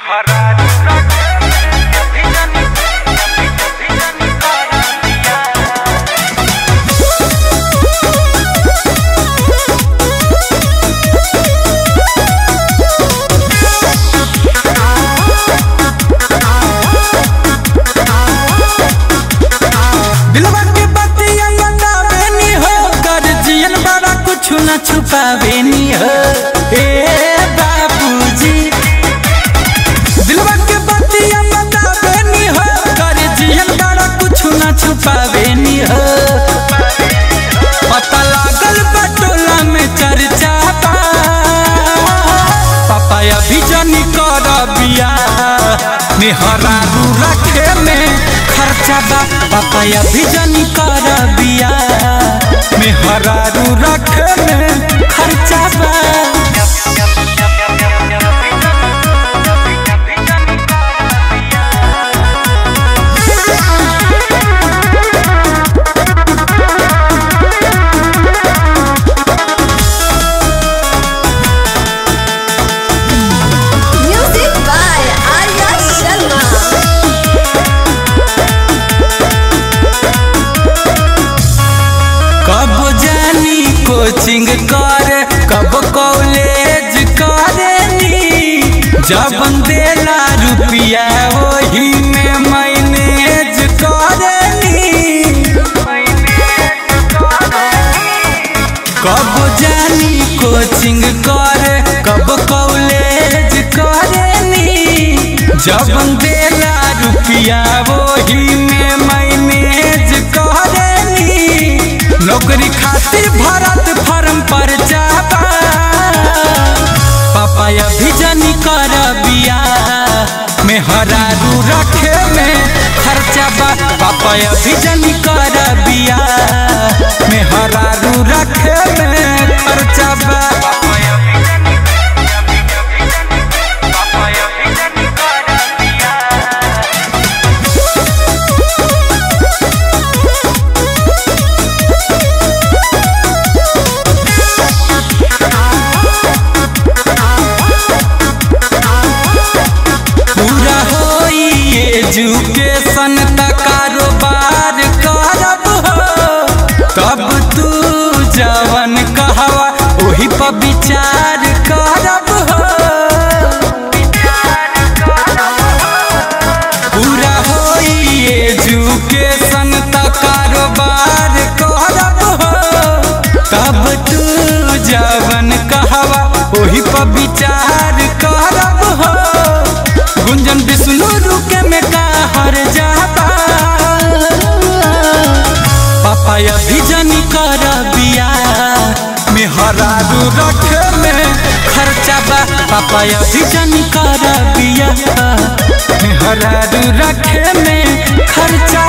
दिलवा के बतिया बतावे नी हो गर्जियन बड़ा कुछ न छुपावे नी हो ए बाबूजी दिलवा के बतिया बतावे नी हो गर्जियन बड़ा कुछ न छुपावे नी हो पता लागल बटोला में चर्चा बा पापा अभी जनी कर बिया मेहरा रू रखे में खर्चा बा पापा अभी जनी कर बिया मेहरा रू रखे में खर्चा बा Music by Arya Sharma. कब जानी कोचिंग करे कब कॉलेज करेनी जब देला रुपया वही में मैनेज करेनी कब जानी कोचिंग करे कब कॉलेज करेनी जब देला रुपया वही में मैनेज करेनी नौकरी खातिर भरत फर्म पर जाबा पापा अभी जनी कर बिया मेहरारू रखे में खर्चा बा पापा अभी जनी कर बिया मेहरारू रखे में खर्चा बा पूरा होई एजुकेशन त कारोबार करब हो तब तू जवन कहवा ओही पर विचार करब हो पूरा होई एजुकेशन त कारोबार करब हो तब तू जवन कहवा ओही पर विचार करब हो गुंजन विष्णु रुके में का हर जाबा पापा अभी जनी कर बिया मेहरारू रखे में खर्चा बा पापा अभी जनी कर बिया मेहरारू रखे में खर्चा